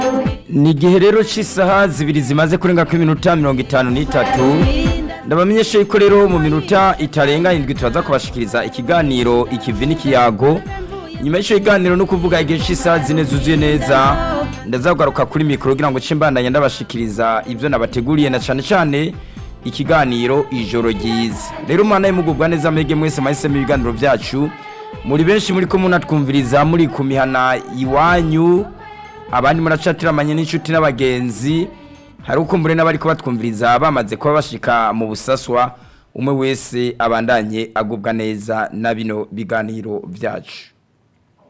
ni igihe rero cy'isaha zibiri zimaze kurenga ku minota mirongo itanu n'itatu ndabamenyesha yuko rero mu minota itarenga indwi turaza kubashikiriza ikiganiro ikivi n'ikiyago nyuma y'icyo kiganiro no kuvuga igihe cy'isaha zine zuzuye neza ndazagaruka kuri mikoro kugira ngo nce mbandanye ndabashikiriza ibyo nabateguriye na cyane cyane ikiganiro ijoro ryiza rero umwana y'imugubwa neza mwege mwese mwahisemo ibiganiro byacu muri benshi muri ko munatwumviriza muri ku mihana iwanyu abandi muracatiramanye n'inshuti n'abagenzi hari uko mbure n'abari kubatwumviriza bamaze kuba bashika mu busaswa umwe wese abandanye agubwa neza na bino biganiro byacu